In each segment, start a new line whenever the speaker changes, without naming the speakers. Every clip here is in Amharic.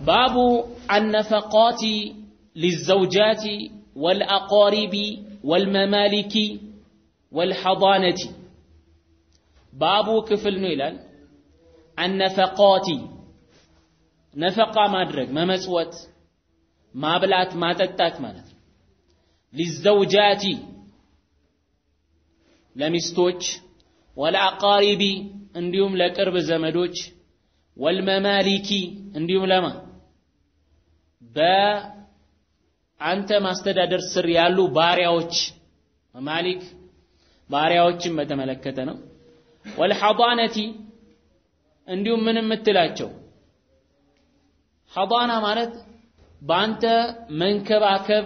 ባቡ አነፈቃቲ ሊዘውጃቲ ወልአቃሪቢ ወልመማሊኪ ወልሐዳነቲ ባቡ ክፍል ነው ይላል። አነፈቃቲ ነፈቃ ማድረግ መመጽወት፣ ማብላት፣ ማጠጣት ማለት ነው። ሊዘውጃቲ ለሚስቶች፣ ወለአቃሪቢ እንዲሁም ለቅርብ ዘመዶች፣ ወልመማሊኪ እንዲሁም ለማ በአንተ ማስተዳደር ስር ያሉ ባሪያዎች መማሊክ ባሪያዎችን በተመለከተ ነው። ወልሐዳነቲ እንዲሁም ምን የምትላቸው ሐዳና ማለት በአንተ መንከባከብ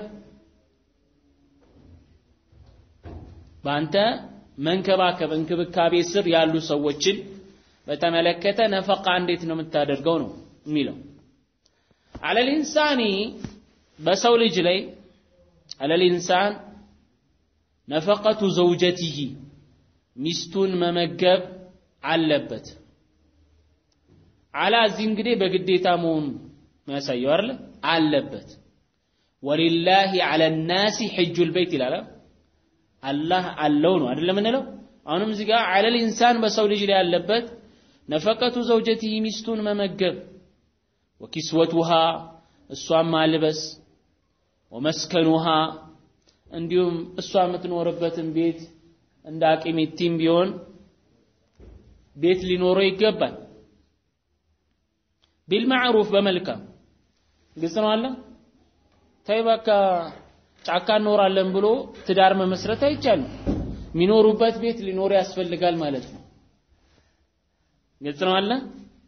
በአንተ መንከባከብ እንክብካቤ ስር ያሉ ሰዎችን በተመለከተ ነፈቃ እንዴት ነው የምታደርገው ነው የሚለው። አለል ኢንሳኒ በሰው ልጅ ላይ አለል ኢንሳን ነፈቀቱ ዘውጀቲሂ ሚስቱን መመገብ አለበት። አላ እዚህ እንግዲህ በግዴታ መሆኑ የሚያሳየው አይደለ? አለበት። ወሊላሂ አለ ናሲ ሕጁል ቤት ይላል። አላህ አለው ነው አይደለም የምንለው። አሁንም እዚህ ጋር አለል ኢንሳን በሰው ልጅ ላይ ያለበት ነፈቀቱ ዘውጀቲሂ ሚስቱን መመገብ፣ ወኪስወቱሃ እሷን ማልበስ፣ ወመስከኑሃ እንዲሁም እሷ የምትኖርበትን ቤት እንደ አቂሚቲም ቢሆን ቤት ሊኖረው ይገባል። ቢልማዕሩፍ በመልካም ግልጽ ነው አለ ተይ በቃ ጫካ እንኖራለን ብሎ ትዳር መመስረት አይቻልም። የሚኖሩበት ቤት ሊኖር ያስፈልጋል ማለት ነው። ግልጽ ነው አለ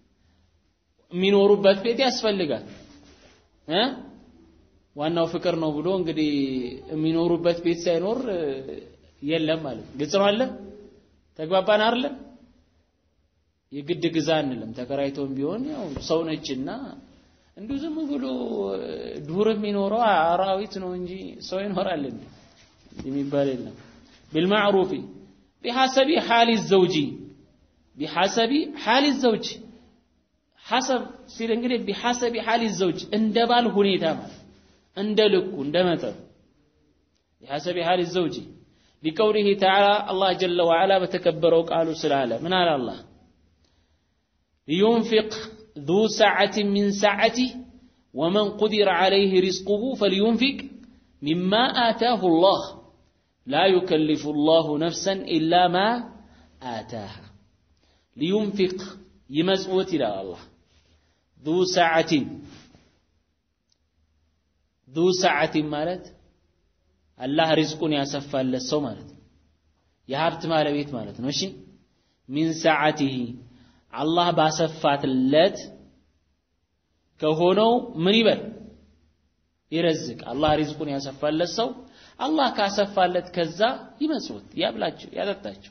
የሚኖሩበት ቤት ያስፈልጋል እ ዋናው ፍቅር ነው ብሎ እንግዲህ የሚኖሩበት ቤት ሳይኖር የለም ማለት ነው። ግልጽ ነው አለ ተግባባን አይደለ? የግድ ግዛ አንልም። ተከራይቶም ቢሆን ያው ሰው ነችና እንዲሁ ዝም ብሎ ዱር የሚኖረው አራዊት ነው እንጂ ሰው ይኖራል እንዴ የሚባል የለም። ቢልማዕሩፊ ቢሐሰቢ ሓሊ ዘውጂ ቢሐሰቢ ሓሊ ዘውጅ ሐሰብ ሲል እንግዲህ ቢሐሰቢ ሓሊ ዘውጅ እንደ ባል ሁኔታ ማለት እንደ ልኩ እንደ መጠኑ ቢሐሰቢ ሓሊ ዘውጂ ሊቀውሊህ ተዓላ አላህ ጀለ ወዓላ በተከበረው ቃሉ ስላለ ምን አለ አላህ لينفق ذو سعة من سعته ومن قدر عليه رزقه فلينفق مما آتاه الله لا يكلف الله نفسا إلا ما آتاها لينفق يمزوت إلى الله ذو سعة ذو سعة مالت الله رزقني يسفى للسو مالت የሀብት ባለቤት ማለት ነው እሺ ሚን ሰዓቲሂ አላህ ባሰፋትለት ከሆነው ምን ይበል ይረዝቅ። አላህ ሪዝቁን ያሰፋለት ሰው አላህ ካሰፋለት ከዛ ይመጽውት፣ ያብላቸው፣ ያጠጣቸው።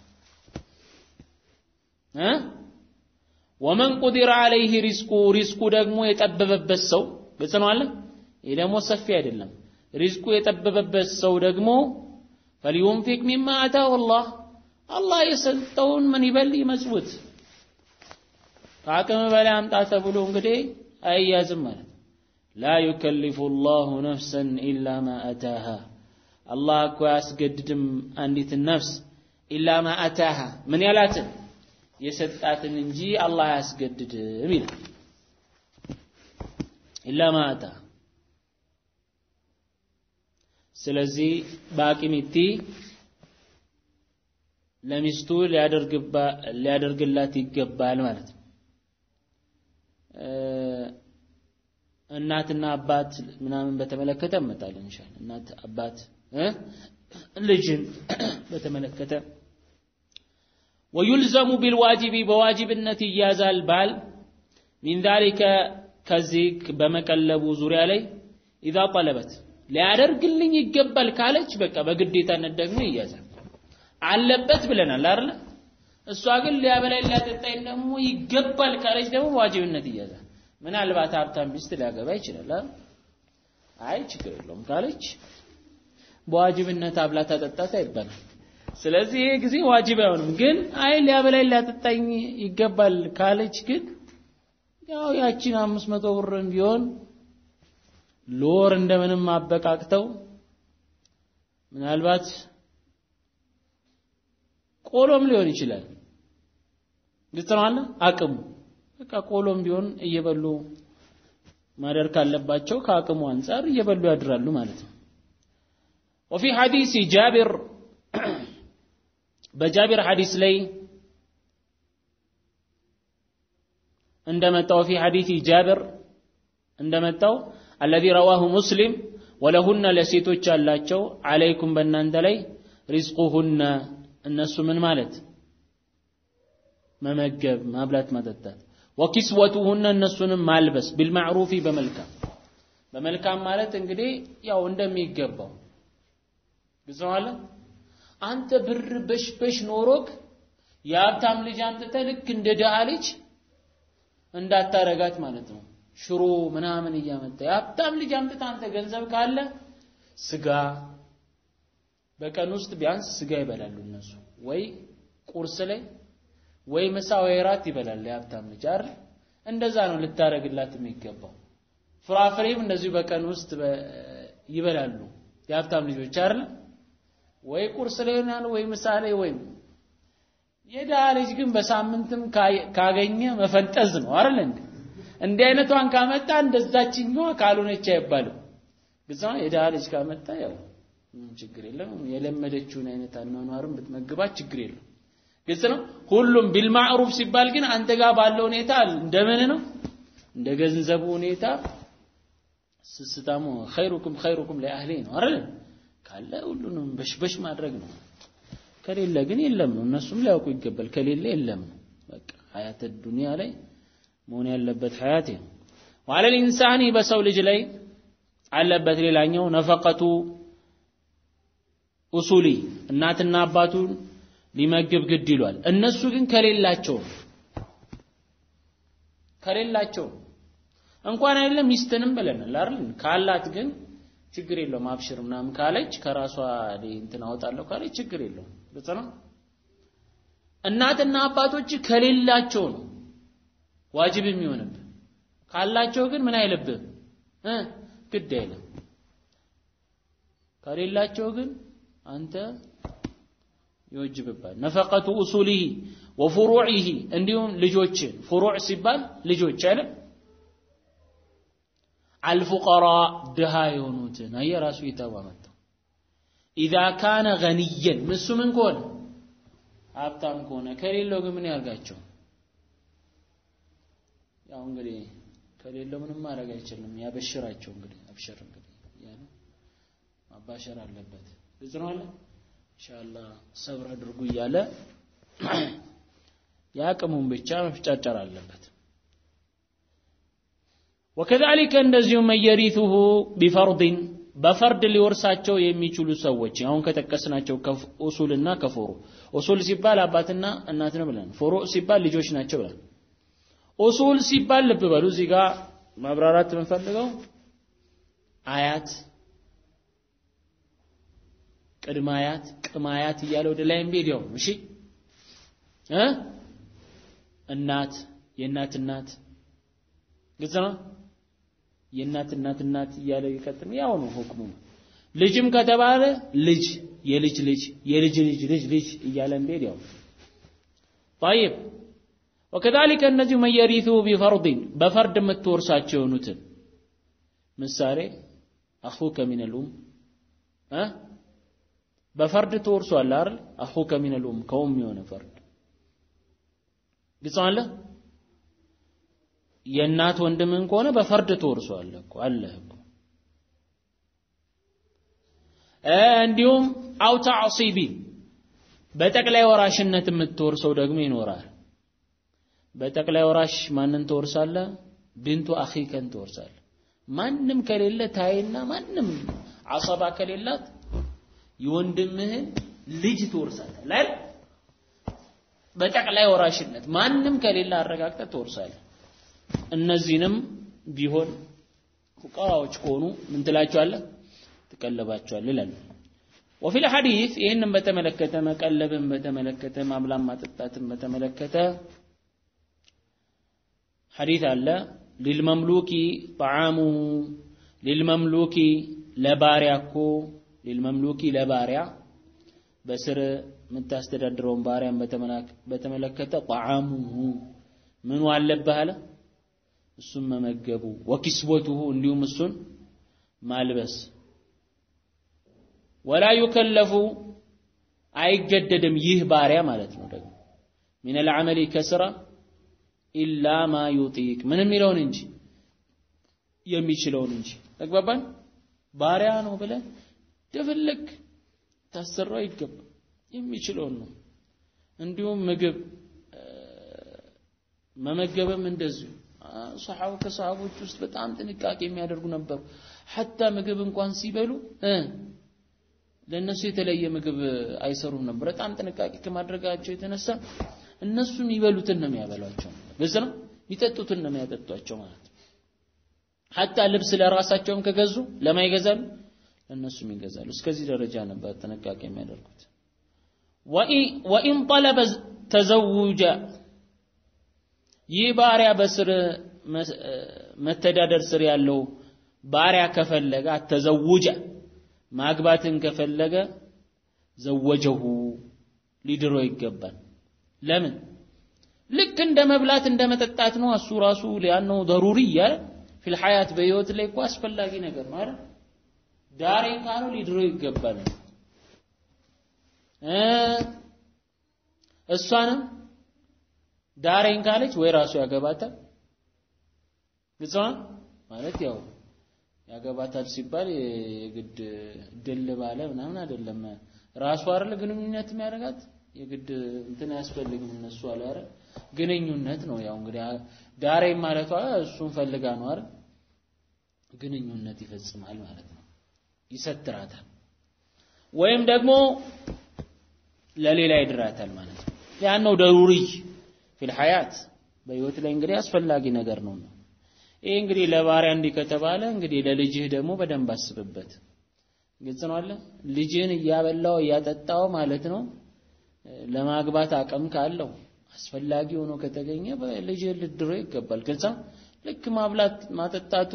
እ ወመን ቁዲረ አለይህ ሪዝቁ ሪዝቁ ደግሞ የጠበበበት ሰው ግልጽ ነው አለ። ይህ ደግሞ ሰፊ አይደለም። ሪዝቁ የጠበበበት ሰው ደግሞ ፈሊዩንፊቅ ሚማ አታሁ አላህ አላህ የሰጠውን ምን ይበል ይመጽውት። ከአቅም በላይ አምጣ ተብሎ እንግዲህ አይያዝም ማለት ላ ዩከሊፉ ላሁ ነፍሰን ኢላ ማ አታሃ አላህ እኮ አያስገድድም አንዲትን ነፍስ ኢላ ማ አታሃ ምን ያላትን የሰጣትን እንጂ አላህ አያስገድድም ይላል ኢላ ማ አታሃ ስለዚህ በአቂሚቲ ለሚስቱ ሊያደርግላት ይገባል ማለት ነው እናትና አባት ምናምን በተመለከተ እመጣለን ኢንሻአላህ እናት አባት ልጅን በተመለከተ ወዩልዘሙ ቢልዋጂቢ በዋጅብነት ይያዛል ባል ሚን ዛሊከ ከዚህ በመቀለቡ ዙሪያ ላይ ኢዛ ጠለበት ሊያደርግልኝ ይገባል ካለች በቃ በግዴታነት ደግሞ ይያዛል አለበት ብለናል አይደል እሷ ግን ሊያበላኝ ሊያጠጣኝ ደግሞ ይገባል ካለች ደግሞ ዋጅብነት ይያዛል ምናልባት ሀብታም ሚስት ሊያገባ ይችላል አይ ችግር የለውም ካለች በዋጅብነት አብላ ታጠጣት አይባልም ስለዚህ ይሄ ጊዜ ዋጅብ አይሆንም ግን አይ ሊያበላኝ ሊያጠጣኝ ይገባል ካለች ግን ያው ያቺን አምስት መቶ ብርም ቢሆን ለወር እንደምንም አበቃቅተው ምናልባት ቆሎም ሊሆን ይችላል። ግልጽ ነው አለ አቅሙ በቃ ቆሎም ቢሆን እየበሉ ማደር ካለባቸው ከአቅሙ አንጻር እየበሉ ያድራሉ ማለት ነው። ወፊ ሐዲስ ጃቢር በጃቢር ሐዲስ ላይ እንደመጣው ፊ ሐዲስ ጃቢር እንደመጣው አለዚ ረዋሁ ሙስሊም ወለሁነ ለሴቶች አላቸው አለይኩም በእናንተ ላይ ሪዝቁሁነ እነሱ ምን ማለት መመገብ ማብላት ማጠጣት ወኪስወቱሁነ እነሱንም ማልበስ ቢልማዕሩፊ በመልካም በመልካም ማለት እንግዲህ ያው እንደሚገባው ግልጽ አለ አንተ ብር በሽበሽ ኖሮክ የሀብታም ልጅ አምጥተህ ልክ እንደ ድሃ ልጅ እንዳታረጋት ማለት ነው ሽሮ ምናምን እያመጣ የሀብታም ልጅ አምጥተህ አንተ ገንዘብ ካለ ስጋ በቀን ውስጥ ቢያንስ ስጋ ይበላሉ እነሱ ወይ ቁርስ ላይ ወይ ምሳ ወይ ራት ይበላል የሀብታም ልጅ አይደል እንደዛ ነው ልታረግላት የሚገባው ፍራፍሬም እንደዚሁ በቀን ውስጥ ይበላሉ የሀብታም ልጆች አይደል ወይ ቁርስ ላይ ይሆናል ወይ ምሳ ላይ ወይም የድሃ ልጅ ግን በሳምንትም ካገኘ መፈንጠዝ ነው አይደል እንዴ እንዲህ አይነቷን ካመጣ እንደዛችኛዋ ካልሆነች አይባልም ግዛ የድሃ ልጅ ካመጣ ያው ችግር የለም የለመደችውን አይነት አኗኗርም ብትመግባት ችግር የለም ግልጽ ነው ሁሉም ቢልማዕሩፍ ሲባል ግን አንተ ጋር ባለው ሁኔታ እንደምን ነው እንደ ገንዘቡ ሁኔታ ስስታሙ ኸይሩኩም ኸይሩኩም ለአህሊ ነው አይደል ካለ ሁሉንም በሽበሽ ማድረግ ነው ከሌለ ግን የለም ነው እነሱም ሊያውቁ ይገባል ከሌለ የለም ነው በቃ ሀያት ዱንያ ላይ መሆን ያለበት ሀያት ነው ወአለ ልኢንሳኒ በሰው ልጅ ላይ አለበት ሌላኛው ነፈቀቱ ኡሱሊ እናትና አባቱን ሊመግብ ግድ ይሏል እነሱ ግን ከሌላቸው ከሌላቸው እንኳን አይደለም ሚስትንም ብለናል አይደል ካላት ግን ችግር የለውም አብሽር ምናምን ካለች ከራሷ እንትን አወጣለሁ ካለች ችግር የለውም ግልጽ ነው እናትና አባቶች ከሌላቸው ነው ዋጅብ የሚሆንብህ ካላቸው ግን ምን አይልብህም እ ግድ አይልም ከሌላቸው ግን አንተ ይወጅብባል ነፈቀቱ ኡሱሊሂ ወፍሩዒሂ እንዲሁም ልጆች ፍሩዕ ሲባል ልጆች አይደል አልፉቀራ ድሃ የሆኑትን አየ ራሱ ይታባ መጣው ኢዛ ካነ ገኒየን ምሱ ምን ከሆነ ሀብታም ከሆነ ከሌለው ግን ምን ያርጋቸው ያው እንግዲህ ከሌለው ምንም ማድረግ አይችልም ያበሽራቸው እንግዲህ አብሽር እንግዲህ እያለ ማባሸር አለበት ግልጽ ነው አለ ኢንሻአላህ ሰብር አድርጉ እያለ የአቅሙን ብቻ መፍጨርጨር አለበት ወከዛሊከ እንደዚሁም መየሪቱሁ ቢፈርድን በፈርድ ሊወርሳቸው የሚችሉ ሰዎች አሁን ከጠቀስናቸው ኡሱልና ከፉሩ ኡሱል ሲባል አባትና እናት ነው ብለን ፉሩ ሲባል ልጆች ናቸው ብለን ኡሱል ሲባል ልብ በሉ እዚህ ጋር ማብራራት የምንፈልገው አያት ቅድመ አያት ቅም አያት እያለ ወደ ላይ ቢሄድ ያው እሺ እ እናት የእናት እናት ግልጽ ነው የእናት እናት እናት እያለ ይቀጥል ያው ነው ሁክሙ ልጅም ከተባለ ልጅ የልጅ ልጅ የልጅ ልጅ ልጅ ልጅ እያለ ቢሄድ ያው طيب وكذلك እነዚሁ መየሪቱ ቢፈርድን በፈርድ የምትወርሳቸው የሆኑትን ምሳሌ አኹከ ሚን الأم እ በፈርድ ትወርሷል አይደል አኹከ ሚን الأم ከኡም የሆነ ፈርድ ግልጽ አለ የእናት ወንድምን ከሆነ በፈርድ ትወርሷለህ እኮ አለህ እኮ እንዲሁም አው ተዕሲቢ በጠቅላይ ወራሽነት የምትወርሰው ደግሞ ይኖራል በጠቅላይ ወራሽ ማንን ትወርሳለህ ቢንቱ አኺከን ትወርሳለህ ማንም ከሌለ ታይና ማንም አሰባ ከሌላት የወንድምህን ልጅ ትወርሳለህ ላይ በጠቅላይ ወራሽነት ማንም ከሌለ አረጋግጠህ ትወርሳለህ እነዚህንም ቢሆን ፉቃራዎች ከሆኑ ምን ትላቸዋለህ ትቀለባቸዋለህ ይላሉ ወፊል ሐዲስ ይህንን በተመለከተ መቀለብን በተመለከተ ማብላን ማጠጣትን በተመለከተ ሐዲት አለ ሊልመምሉኪ ጣዓሙሁ ሊልመምሉኪ ለባሪያ እኮ ሊልመምሉኪ ለባሪያ በስር የምታስተዳድረውን ባሪያን በተመለከተ ጣዓሙሁ ምኑ አለብህ አለ እሱን መመገቡ ወኪስወቱሁ እንዲሁም እሱን ማልበስ ወላ ዩከለፉ አይገደድም ይህ ባሪያ ማለት ነው ደግሞ ሚን አልዓመሊ ከስራ ኢላ ማ ዩጢቅ ምን የሚለውን እንጂ የሚችለውን እንጂ ተግባባን ባሪያ ነው ብለን ደፍልክ ታሰራው አይገባም የሚችለውን ነው እንዲሁም ምግብ መመገብም እንደዚሁ ሰሓቡ ከሰሃቦች ውስጥ በጣም ጥንቃቄ የሚያደርጉ ነበሩ ሐታ ምግብ እንኳን ሲበሉ ለእነሱ የተለየ ምግብ አይሰሩም ነበር በጣም ጥንቃቄ ከማድረጋቸው የተነሳ እነሱ የሚበሉትን ነው የሚያበሏቸው ግልጽ ነው የሚጠጡትን ነው የሚያጠጧቸው ማለት ነው ሐታ ልብስ ለራሳቸውም ከገዙ ለማ ይገዛሉ ለእነሱም ይገዛሉ እስከዚህ ደረጃ ነበር ጥንቃቄ የሚያደርጉት ወኢን ጠለበ ተዘውጀ ይህ ባሪያ በስር መተዳደር ስር ያለው ባሪያ ከፈለገ አተዘውጀ ማግባትን ከፈለገ ዘወጀሁ ሊድሮ ይገባል ለምን ልክ እንደ መብላት እንደ መጠጣት ነው እሱ ራሱ ሊያነው ضروري ያለ في الحياه በህይወት ላይ እኮ አስፈላጊ ነገር ነው አይደል ዳሬ ካለው ሊድሮ ይገባል እሷንም ዳሬን ካለች ወይ ራሱ ያገባታል ግልጽ ማለት ያው ያገባታል ሲባል የግድ ድል ባለ ምናምን አይደለም ራሱ አይደል ግንኙነት የሚያደርጋት የግድ እንትን አያስፈልግም እነሱ አለ አይደል ግንኙነት ነው ያው እንግዲህ ዳሬ ማለቷ እሱን ፈልጋ ነው አይደል ግንኙነት ይፈጽማል ማለት ነው ይሰትራታል ወይም ደግሞ ለሌላ ይድራታል ማለት ነው ያን ነው ደሩሪ ፊል ሐያት በህይወት ላይ እንግዲህ አስፈላጊ ነገር ነው ይሄ እንግዲህ ለባሪያ እንዲህ ከተባለ እንግዲህ ለልጅህ ደግሞ በደንብ አስብበት ግልጽ ነው አለ ልጅህን እያበላው እያጠጣው ማለት ነው ለማግባት አቅም ካለው አስፈላጊ ሆኖ ከተገኘ ልጅህን ልድሮ ይገባል ግልጽ ነው ልክ ማብላት ማጠጣቱ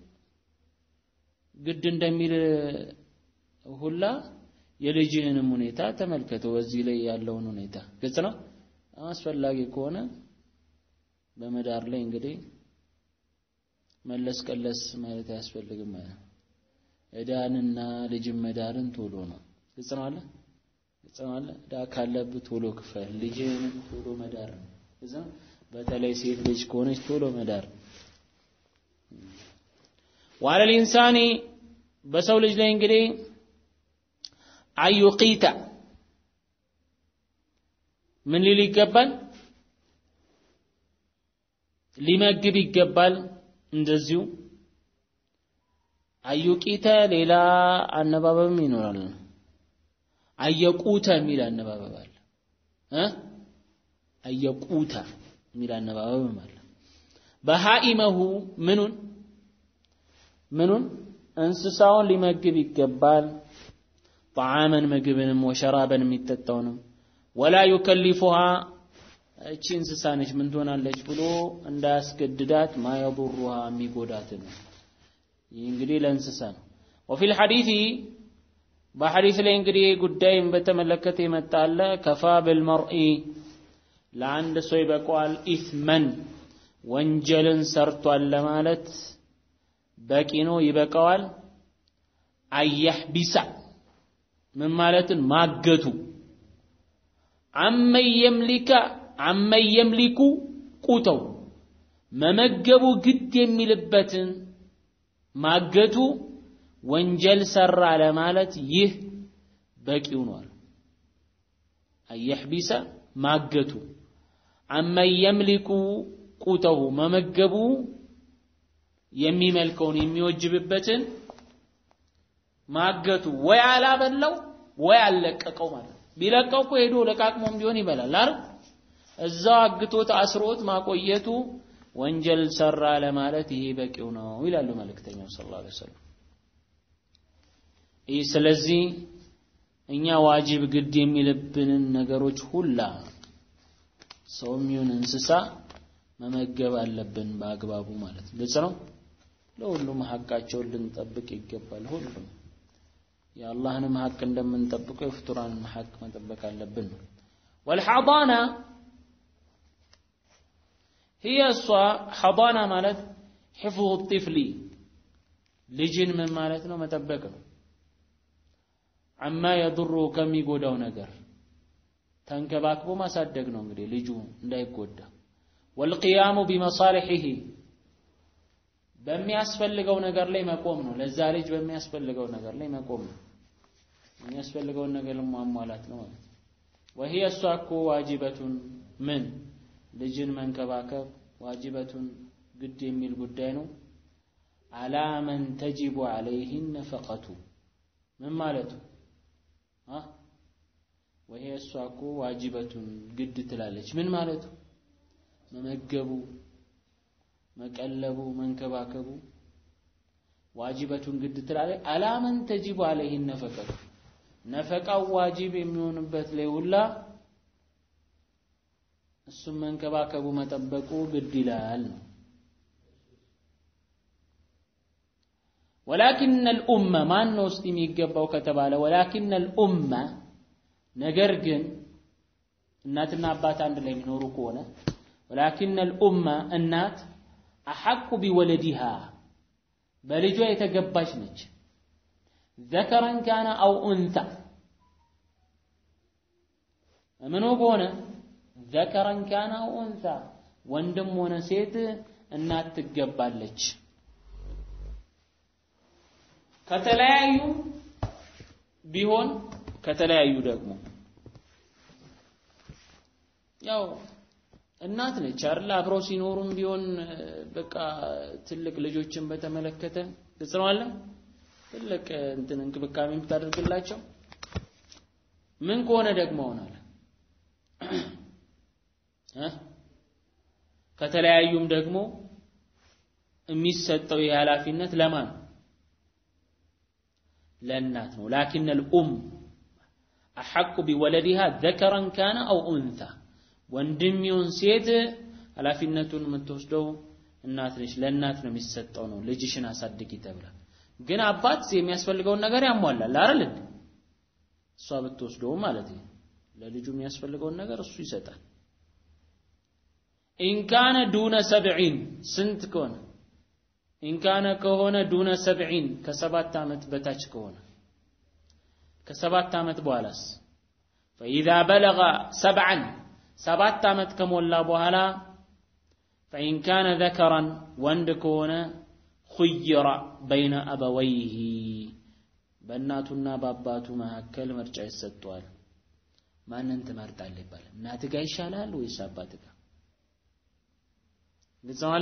ግድ እንደሚል ሁላ የልጅህንም ሁኔታ ተመልከተው በዚህ ላይ ያለውን ሁኔታ ግልጽ ነው አስፈላጊ ከሆነ በመዳር ላይ እንግዲህ መለስ ቀለስ ማለት አያስፈልግም ማለት ነው እዳንና ልጅን መዳርን ቶሎ ነው ግልጽ ነው አለ ግልጽ ነው አለ እዳ ካለብህ ቶሎ ክፈል ልጅህንም ቶሎ መዳር ነው ግልጽ ነው በተለይ ሴት ልጅ ከሆነች ቶሎ መዳር وعلى الإنسان በሰው ልጅ ላይ እንግዲህ አዩቂታ ምን ሊል ይገባል ሊመግብ ይገባል እንደዚሁ አዩቂተ ሌላ አነባበብም ይኖራል አየቁተ የሚል አነባበብ አለ እ አየቁተ የሚል አነባበብም አለ በሃኢመሁ ምኑን ምኑን እንስሳውን ሊመግብ ይገባል ጣዓመን ምግብንም ወሸራበን የሚጠጣውንም ወላ ዩከሊፉሃ እቺ እንስሳ ነች ምን ትሆናለች ብሎ እንዳያስገድዳት ማየضሩሃ የሚጎዳት ነው ይህ እንግዲህ ለእንስሳ ነው ወፊ ልሐዲث በሐዲስ ላይ እንግዲህ ጉዳይም በተመለከተ ይመጣለ ከፋ ብልመርኢ ለአንድ ሰው ይበቀዋል ኢትመን ወንጀልን ሰርቷል ለማለት በቂ ነው ይበቃዋል አያህቢሳ ምን ማለትን ማገቱ አመን የምሊከ አመን የምሊኩ ቁተው መመገቡ ግድ የሚልበትን ማገቱ ወንጀል ሰራ ለማለት ይህ በቂው ነው አየሕቢሰ ማገቱ አመን የምሊኩ ቁተው መመገቡ የሚመልከውን የሚወጅብበትን ማገቱ ወይ አላበላው ወይ አልለቀቀው ማለት ነው ቢለቀው እኮ ሄዶ ለቃቅሞም ቢሆን ይበላል አይደል እዛው አግቶት አስሮት ማቆየቱ ወንጀል ሰራ ለማለት ይሄ በቂው ነው ይላሉ መልእክተኛው ሰለላሁ ዐለይሂ ወሰለም ይህ ስለዚህ እኛ ዋጅብ ግድ የሚልብንን ነገሮች ሁላ ሰውም ይሁን እንስሳ መመገብ አለብን በአግባቡ ማለት ግልጽ ነው። ለሁሉም ሐቃቸውን ልንጠብቅ ይገባል። ሁሉም የአላህንም ሐቅ እንደምንጠብቀው የፍጡራንም ሐቅ መጠበቅ አለብን ነው። ወልሐዳና هي እሷ ሐዳና ማለት ሕፍظ الطفل ልጅን ምን ማለት ነው? መጠበቅ ነው። አማ የድሩ ከሚጎዳው ነገር ተንከባክቦ ማሳደግ ነው። እንግዲህ ልጁ እንዳይጎዳ ወልቅያሙ ቢመሳሊሒሂ በሚያስፈልገው ነገር ላይ መቆም ነው። ለዛ ልጅ በሚያስፈልገው ነገር ላይ መቆም ነው። የሚያስፈልገውን ነገር ማሟላት ነው ማለት ነው። ወሂየ እሷ እኮ ዋጅበቱን ምን ልጅን መንከባከብ ዋጅበቱን ግድ የሚል ጉዳይ ነው። አላ መን ተጅቡ ዐለይህ ነፈቀቱ ምን ማለቱ ወሂየ እሷ እኮ ዋጅበቱን ግድ ትላለች። ምን ማለቱ መመገቡ መቀለቡ መንከባከቡ ዋጅበቱን ግድ ትላለች። አላመን ተጂቡ አለይህ ነፈቀቱ ነፈቃው ዋጅብ የሚሆንበት ላይ ሁላ እሱም መንከባከቡ መጠበቁ ግድ ይላል ነው። ወላኪን አልኡመ ማን ነው ውስጥ የሚገባው ከተባለ ወላኪን አልኡመ ነገር ግን እናትና አባት አንድ ላይ የሚኖሩ ከሆነ ወላኪን አልኡመ እናት አሐቁ ቢወለዲሃ በልጇ የተገባች ነች። ዘከረን ካነ አው ኡንታ ምኑ በሆነ ዘከረን ካነ አው ኡንታ ወንድም ሆነ ሴት እናት ትገባለች። ከተለያዩ ቢሆን ከተለያዩ ደግሞ ያው እናት ነች አይደል? አብረው ሲኖሩም ቢሆን በቃ ትልቅ ልጆችን በተመለከተ ግልጽ ነው አለ ትልቅ እንትን እንክብካቤ የምታደርግላቸው ምን ከሆነ ደግሞ ሆናል እ ከተለያዩም ደግሞ የሚሰጠው የኃላፊነት ለማን ነው? ለእናት ነው። ላኪን አልኡም አሐቁ ቢወለዲሃ ዘከረን ካነ አው ኡንታ ወንድም ይሁን ሴት ኃላፊነቱን የምትወስደው እናት ነች። ለእናት ነው የሚሰጠው ነው። ልጅሽን አሳድጊ ተብላ ግን አባት የሚያስፈልገውን ነገር ያሟላል አይደል እንዴ? እሷ ብትወስደው ማለት ነው። ለልጁ የሚያስፈልገውን ነገር እሱ ይሰጣል። ኢንካነ ዱነ ሰብዒን ስንት ከሆነ ኢንካነ ከሆነ ዱነ ሰብዒን ከሰባት ዓመት በታች ከሆነ ከሰባት ዓመት በኋላስ ፈኢዛ በለገ ሰብዓን ሰባት ዓመት ከሞላ በኋላ ፈኢን ካነ ዘከራን ወንድ ከሆነ ኹይረ በይነ አበወይህ በእናቱና በአባቱ መካከል ምርጫ ይሰጠዋል። ማንን ትመርጣለህ ይባላል። እናትህ ጋር ይሻላል ወይስ አባትህ ጋር? ግልጽ ነው አለ።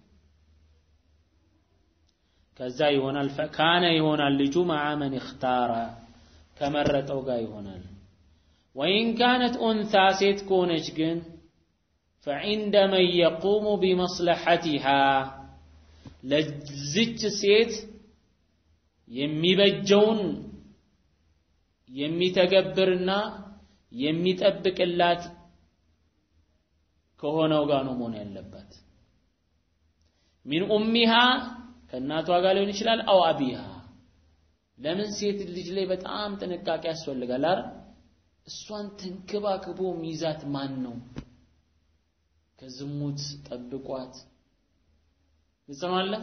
ከዛ ይሆናል ካነ ይሆናል ልጁ መዓ መን እኽታረ ከመረጠው ጋር ይሆናል። ወኢን ካነት ኡንታ ሴት ከሆነች ግን ፈዒንደ መን የቁሙ ቢመስለሐቲሃ ለዝች ሴት የሚበጀውን የሚተገብርና የሚጠብቅላት ከሆነው ጋር ነው መሆን ያለባት። ሚን ኡሚሃ ከእናቷ ጋር ሊሆን ይችላል። አው አቢሃ ለምን ሴት ልጅ ላይ በጣም ጥንቃቄ ያስፈልጋል አይደል? እሷን ተንከባክቦ ሚዛት ማን ነው? ከዝሙት ጠብቋት ግልጽ ነው አለ።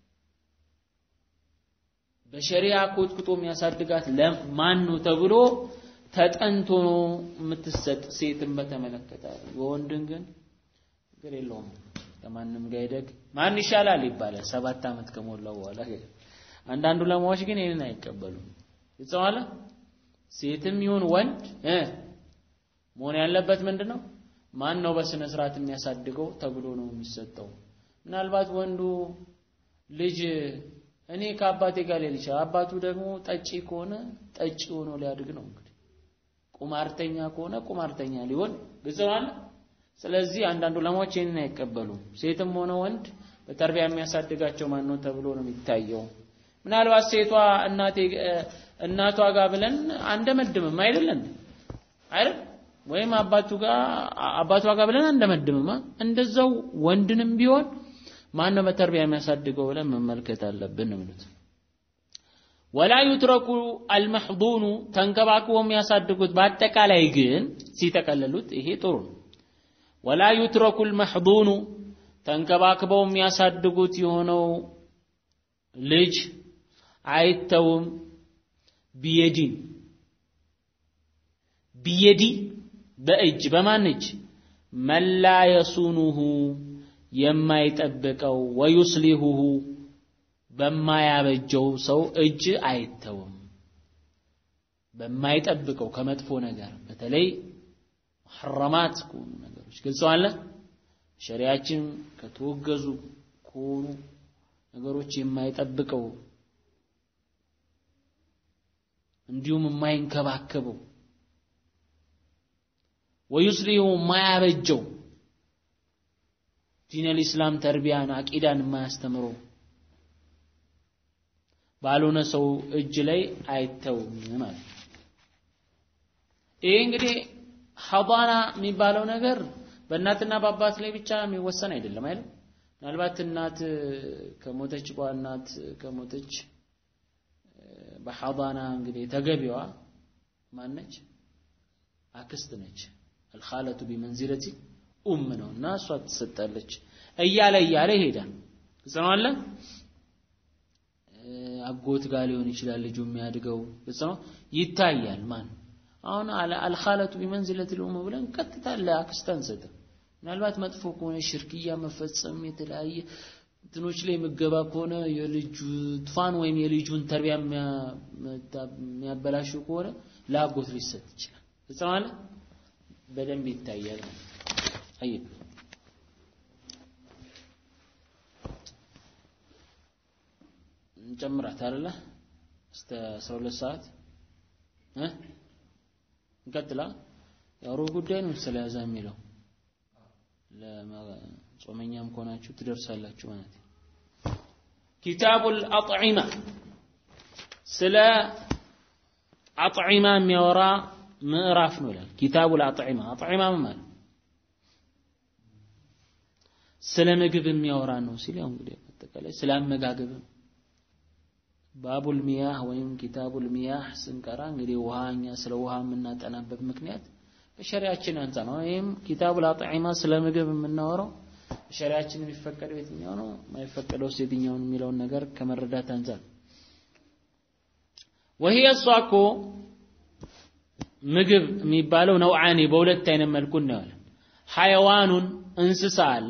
በሸሪያ ኮትኩቶ የሚያሳድጋት ማን ነው ተብሎ ተጠንቶ ነው የምትሰጥ ሴትን በተመለከተ። ወንድን ግን ችግር የለውም ከማንም ጋር ይደግ ማን ይሻላል ይባላል ሰባት ዓመት ከሞላው በኋላ። አንዳንዱ ለማዎች ግን ይህንን አይቀበሉም። ግልጽ ነው አለ። ሴትም ይሁን ወንድ እ መሆን ያለበት ምንድን ነው? ማን ነው በስነ ስርዓት የሚያሳድገው ተብሎ ነው የሚሰጠው። ምናልባት ወንዱ ልጅ እኔ ከአባቴ ጋር ሊል ይችላል። አባቱ ደግሞ ጠጪ ከሆነ ጠጪ ሆኖ ሊያድግ ነው እንግዲህ። ቁማርተኛ ከሆነ ቁማርተኛ ሊሆን ግልጽ ነው አለ። ስለዚህ አንዳንድ ዑለማዎች ይህንን አይቀበሉም። ሴትም ሆነ ወንድ በተርቢያ የሚያሳድጋቸው ማን ነው ተብሎ ነው የሚታየው። ምናልባት ሴቷ እናቴ እናቷ ጋር ብለን አንደመድምም አይደለን አይደል? ወይም አባቱ ጋር አባቷ ጋር ብለን አንደመድምማ እንደዛው ወንድንም ቢሆን ማን ነው በተርቢያ የሚያሳድገው ብለን መመልከት አለብን ነው የሚሉት። ወላ ዩትረኩ አልመሕዱኑ ተንከባክበው የሚያሳድጉት በአጠቃላይ ግን ሲጠቀለሉት ይሄ ጥሩ ነው። ወላ ዩትረኩ አልመሕዱኑ ተንከባክበው የሚያሳድጉት የሆነው ልጅ አይተውም ቢየዲን ቢየዲ በእጅ በማን እጅ መላ የሱኑሁ የማይጠብቀው ወዩስሊሁሁ በማያበጀው ሰው እጅ አይተውም። በማይጠብቀው ከመጥፎ ነገር በተለይ ሐረማት ከሆኑ ነገሮች ግልጽ አለ። ሸሪያችን ከተወገዙ ከሆኑ ነገሮች የማይጠብቀው እንዲሁም የማይንከባከበው ወዩስሊሁ የማያበጀው ዲነል ኢስላም ተርቢያን አቂዳን የማያስተምረው ባልሆነ ሰው እጅ ላይ አይተውም ማለት ነው። ይሄ እንግዲህ ሐዳና የሚባለው ነገር በእናትና በአባት ላይ ብቻ የሚወሰን አይደለም አይደል? ምናልባት እናት ከሞተች በኋላ እናት ከሞተች በሐዳና እንግዲህ ተገቢዋ ማነች? አክስት ነች። አልኻለቱ ቢመንዚለቲ ኡም ነው እና እሷ ትሰጣለች እያለ እያለ ይሄዳል። ግልጽ ነው አለ አጎት ጋር ሊሆን ይችላል ልጁ የሚያድገው ግልጽ ነው ይታያል። ማን አሁን አልኻለቱ ቢመንዚለቲ ኡም ብለን ቀጥታ ለአክስት አንሰጥም። ምናልባት መጥፎ ከሆነ ሽርክያ መፈጸም የተለያየ እንትኖች ላይ ምገባ ከሆነ የልጁ ጥፋን ወይም የልጁን ተርቢያ የሚያበላሹ ከሆነ ለአጎት ሊሰጥ ይችላል። ግልጽ ነው አለ በደንብ ይታያል። طيب እንጨምራት አይደለ እስከ 12 ሰዓት እ እንቀጥላ ያው ሩብ ጉዳይ ነው ስለያዛ የሚለው ለጾመኛም ከሆናችሁ ትደርሳላችሁ ማለት ነው። ኪታቡል አጥዒማ ስለ አጥዒማ የሚያወራ ምዕራፍ ነው ይላል። ኪታቡል አጥዒማ አጥዒማ ማለት ስለ ምግብ የሚያወራ ነው ሲል ያው እንግዲህ አጠቃላይ ስለ አመጋገብ ባቡል ሚያህ ወይም ኪታቡል ሚያህ ስንቀራ እንግዲህ ውሃ እኛ ስለ ውሃ የምናጠናበት ምክንያት በሸሪያችን አንጻር ነው። ወይም ኪታቡል አጥዒማ ስለ ምግብ የምናወራው በሸሪያችን የሚፈቀደው የትኛው ነው የማይፈቀደው የትኛውን የሚለውን ነገር ከመረዳት አንጻር ወህየ እሷ እኮ ምግብ የሚባለው ነውዓኒ በሁለት አይነት መልኩ እናየዋለን። ሐይዋኑን እንስሳ አለ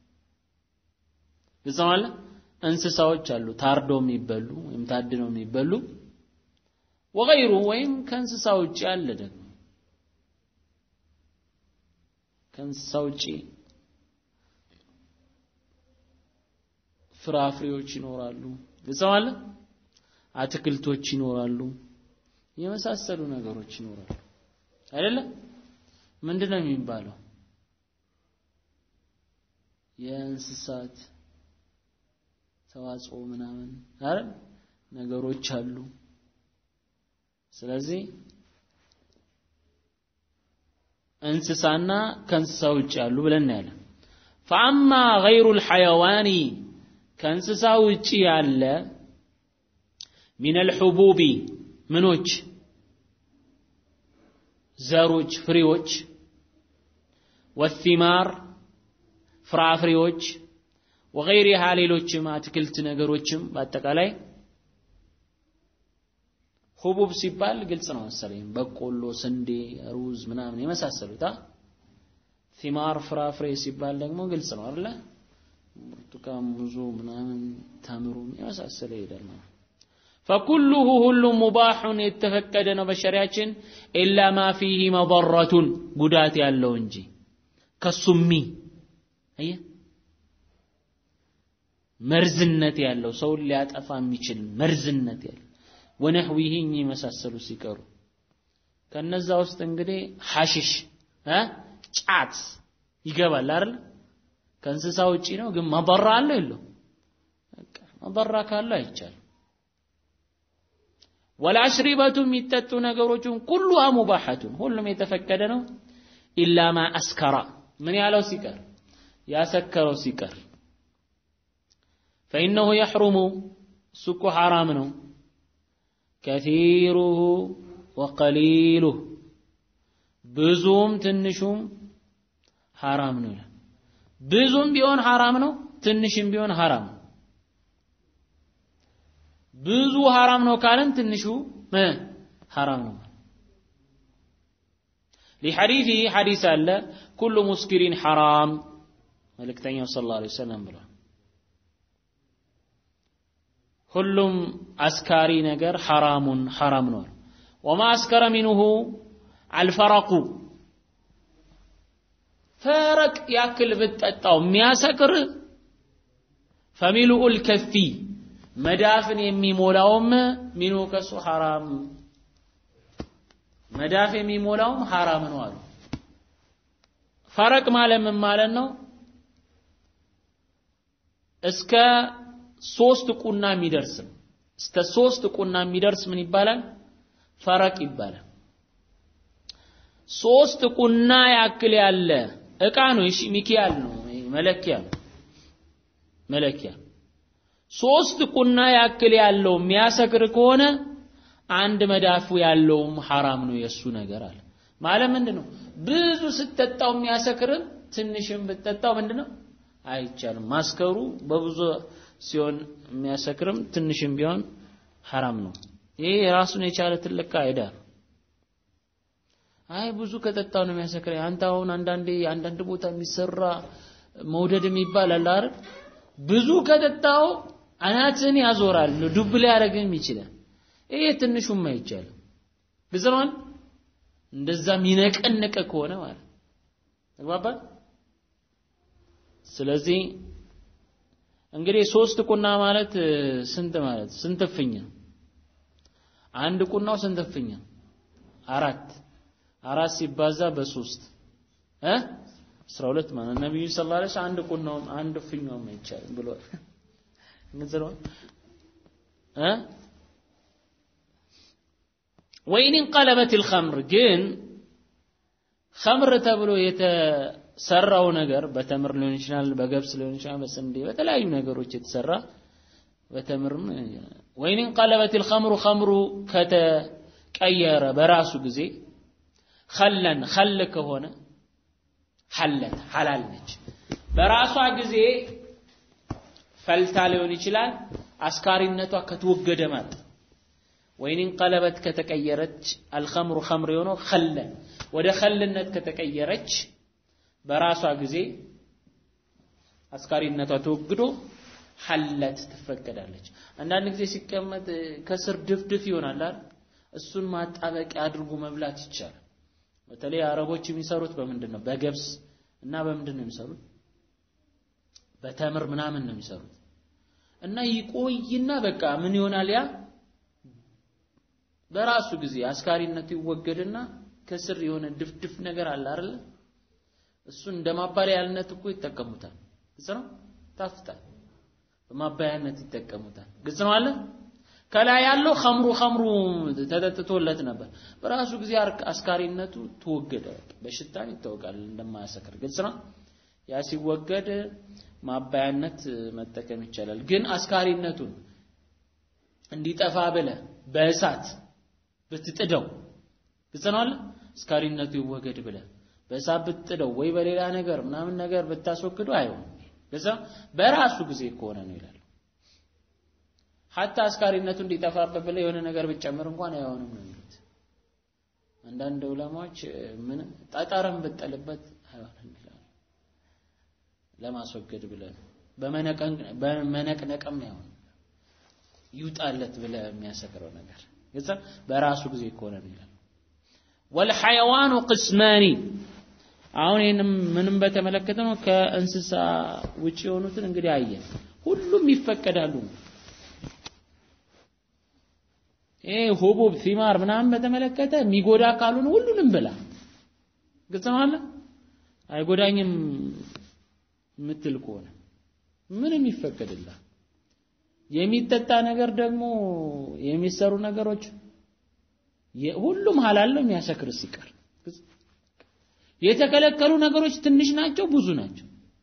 ግልጽ አለ እንስሳዎች አሉ ታርዶ የሚበሉ ወይም ታድነው የሚበሉ ወገይሩ ወይም ከእንስሳ ውጪ አለ ደግሞ ከእንስሳ ውጪ ፍራፍሬዎች ይኖራሉ ግልጽ አለ አትክልቶች ይኖራሉ የመሳሰሉ ነገሮች ይኖራሉ አይደለ ምንድን ነው የሚባለው የእንስሳት ተዋጽኦ ምናምን አይደል ነገሮች አሉ ስለዚህ እንስሳና ከእንስሳ ውጭ ያሉ ብለን እናያለን ፈአማ ገይሩ ልሐይዋኒ ከእንስሳ ውጭ ያለ ሚን አልሑቡቢ ምኖች ዘሮች ፍሬዎች ወሲማር ፍራፍሬዎች ወገይሪሃ ሌሎችም አትክልት ነገሮችም በአጠቃላይ ሁቡብ ሲባል ግልጽ ነው መሰለኝ በቆሎ ስንዴ ሩዝ ምናምን የመሳሰሉት ቲማር ፍራፍሬ ሲባል ደግሞ ግልጽ ነው አይደለ ብርቱካን ሙዙ ምናምን ተምሩ የመሳሰለ ይሄዳል ማለት ፈኩሉሁ ሁሉም ሙባሑን የተፈቀደ ነው በሸሪያችን ኢላ ማ ፊህ መضረቱን ጉዳት ያለው እንጂ ከሱሚ አየ መርዝነት ያለው ሰውን ሊያጠፋ የሚችል መርዝነት ያለው ወነህዊህ የመሳሰሉ ሲቀሩ ከነዛ ውስጥ እንግዲህ ሐሽሽ እ ጫት ይገባል አይደል ከእንስሳ ውጪ ነው ግን መضራ አለው የለው በቃ መضራ ካለው አይቻልም ወላሽሪበቱ የሚጠጡ ነገሮችን ኩሉሃ ሙባሐቱን ሁሉም የተፈቀደ ነው ኢላ ማ አስከራ ምን ያለው ሲቀር ያሰከረው ሲቀር ፈኢነሁ የሕሩሙ እሱ እኮ ሐራም ነው ከሲሩሁ ወቀሊሉህ ብዙም ትንሹም ሐራም ነው ይላል። ብዙም ቢሆን ሐራም ነው፣ ትንሽም ቢሆን ሐራም ነው። ብዙ ሐራም ነው ካለን ትንሹ ሐራም ነው። ሊሐዲሲ ሐዲስ አለ ኩሉ ሙስኪሪን ሐራም መልእክተኛው ሰለላሁ ዐለይሂ ወሰለም ብሏል። ሁሉም አስካሪ ነገር ሐራሙን ሐራም ነው። ወማ አስከረ ሚንሁ አልፈረቁ ፈረቅ ያክል ብትጠጣው የሚያሰክር ፈሚሉኡል ከፊ መዳፍን የሚሞላውም ሚኑ ከሱ ሐራም መዳፍ የሚሞላውም ሐራም ነው አሉ። ፈረቅ ማለት ምን ማለት ነው? እስከ ሶስት ቁና የሚደርስ እስከ ሶስት ቁና የሚደርስ ምን ይባላል? ፈረቅ ይባላል። ሶስት ቁና ያክል ያለ እቃ ነው። እሺ ሚኪያል ነው፣ መለኪያ ነው፣ መለኪያ ሶስት ቁና ያክል ያለው የሚያሰክር ከሆነ አንድ መዳፉ ያለውም ሐራም ነው የሱ ነገር አለ። ማለት ምንድነው? ብዙ ስትጠጣው የሚያሰክርም ትንሽም ብትጠጣው ምንድነው? አይቻልም። ማስከሩ በብዙ ሲሆን የሚያሰክርም ትንሽም ቢሆን ሐራም ነው። ይሄ የራሱን የቻለ ትልቅ ቃይዳ ነው። አይ ብዙ ከጠጣው ነው የሚያሰክረኝ። አንተ አሁን አንዳንዴ አንዳንድ ቦታ የሚሰራ መውደድ የሚባል አለ አይደል? ብዙ ከጠጣው አናትን ያዞራል፣ ዱብ ሊያደርግም ይችላል። ይሄ ትንሹም አይቻልም። ግልጽ ነው። እንደዛ የሚነቀነቀ ከሆነ ማለት ተግባባል። ስለዚህ እንግዲህ ሶስት ቁና ማለት ስንት ማለት ስንት እፍኝ አንድ ቁናው ስንት እፍኝ አራት አራት ሲባዛ በሶስት እ 12 ማለት ነብዩ ሰለላሁ ዐለይሂ ወሰለም አንድ ቁናውም አንድ እፍኛውም አይቻልም ብሏል። ግልጽ ነው እ ወይን እንቀለበት الخمر ግን ኸምር ተብሎ የተሰራው ነገር በተምር ሊሆን ይችላል፣ በገብስ ሊሆን ይችላል፣ በስንዴ በተለያዩ ነገሮች የተሰራ በተምርም ወይን እንቀለበት الخمر ኸምሩ ከተቀየረ በራሱ ጊዜ ኸለን ኸል ከሆነ ሐለት ሐላል ነች። በራሷ ጊዜ ፈልታ ሊሆን ይችላል፣ አስካሪነቷ ከተወገደ ማለት ወይን ቀለበት ከተቀየረች አልኸምሩ ኸምር የሆነው ኸለን ወደ ኸልነት ከተቀየረች በራሷ ጊዜ አስካሪነቷ ተወግዶ ሐለት ትፈቀዳለች። አንዳንድ ጊዜ ሲቀመጥ ከስር ድፍድፍ ይሆናል አይደል? እሱን ማጣበቂያ አድርጎ መብላት ይቻላል። በተለይ አረቦች የሚሰሩት በምንድን ነው? በገብስ እና በምንድን ነው የሚሰሩት? በተምር ምናምን ነው የሚሰሩት። እና ይቆይና በቃ ምን ይሆናል ያ በራሱ ጊዜ አስካሪነቱ ይወገድና ከስር የሆነ ድፍድፍ ነገር አለ አይደል? እሱን እንደ ማባለያነት እኮ ይጠቀሙታል። ግልጽ ነው። ታፍጣል። በማባያነት ይጠቀሙታል። ግልጽ ነው አለ። ከላይ ያለው ኸምሩ ኸምሩ ተጠጥቶለት ነበር። በራሱ ጊዜ አስካሪነቱ ተወገደ። በሽታ ይታወቃል እንደማያሰክር ግልጽ ነው። ያ ሲወገድ ማባያነት መጠቀም ይቻላል። ግን አስካሪነቱን እንዲጠፋ ብለ በእሳት ብትጥደው ግልጽ ነው አለ አስካሪነቱ ይወገድ ብለ በእሳት ብትጥደው ወይ በሌላ ነገር ምናምን ነገር ብታስወግደው አይሆንም። ግልጽ በራሱ ጊዜ ከሆነ ነው ይላል። ሀታ አስካሪነቱ እንዲጠፋበት ብለ የሆነ ነገር ብትጨምር እንኳን አይሆንም ነው የሚሉት። አንዳንድ ዑለማዎች ምን ጠጠርም ብትጥልበት አይሆንም ይላሉ። ለማስወገድ ብለን በመነቅነቅም አይሆንም ይውጣለት ብለ የሚያሰክረው ነገር ግልጽ በራሱ ጊዜ ከሆነ ነው ይላል። ወልሐይዋኑ ቅስማኒ አሁን ይህንም ምንም በተመለከተ ነው። ከእንስሳ ውጭ የሆኑትን እንግዲህ አየን። ሁሉም ይፈቀዳሉ። ይሄ ሁቡብ ቲማር ምናምን በተመለከተ የሚጎዳ ካልሆነ ሁሉንም ብላ ግልጽ ነው አለ አይጎዳኝም የምትል ከሆነ ምንም ይፈቀድላል። የሚጠጣ ነገር ደግሞ የሚሰሩ ነገሮች ሁሉም ሀላል ነው የሚያሰክር ሲቀር የተከለከሉ ነገሮች ትንሽ ናቸው ብዙ ናቸው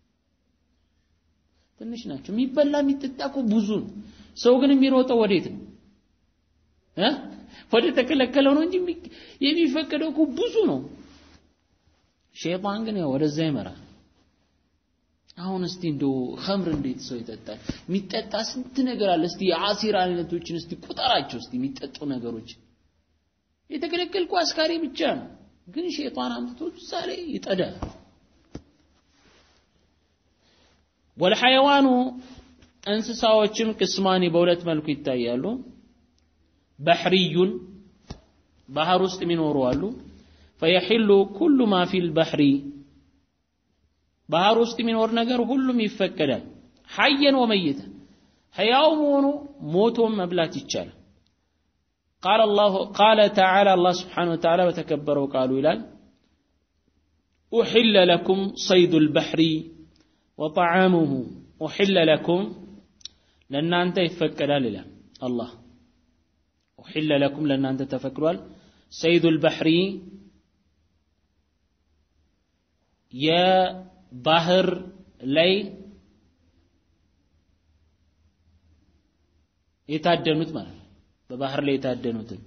ትንሽ ናቸው የሚበላ የሚጠጣ እኮ ብዙ ነው ሰው ግን የሚሮጠው ወዴት ነው እ ወደ ተከለከለው ነው እንጂ የሚፈቀደው እኮ ብዙ ነው ሸይጣን ግን ያው ወደዛ ይመራል አሁን እስቲ እንደው ኸምር እንዴት ሰው ይጠጣል የሚጠጣ ስንት ነገር አለ እስቲ የአሲር አይነቶችን እስቲ ቁጠራቸው እስቲ የሚጠጡ ነገሮች የተከለከልኩ አስካሪ ብቻ ነው ግን ሸይጣን አምጥቶ ዛሬ ይጠዳል ወልሐይዋኑ እንስሳዎችም ቅስማኒ በሁለት መልኩ ይታያሉ በሕርዩን ባህር ውስጥ የሚኖሩ አሉ ፈየሒሉ ኩሉ ማ ፊል በሕሪ ባህር ውስጥ የሚኖር ነገር ሁሉም ይፈቀዳል ሐየን ወመይተን ሕያው መሆኑ ሞቶም መብላት ይቻላል قال الله قال تعالى الله سبحانه وتعالى وتكبروا قالوا إلال أحل لكم صيد البحر وطعامه أحل لكم لأن أنت يفكر لله الله أحل لكم لأن أنت تفكروا صيد البحر يا ባህር ላይ የታደኑት ማለት ነው በባህር ላይ የታደኑትን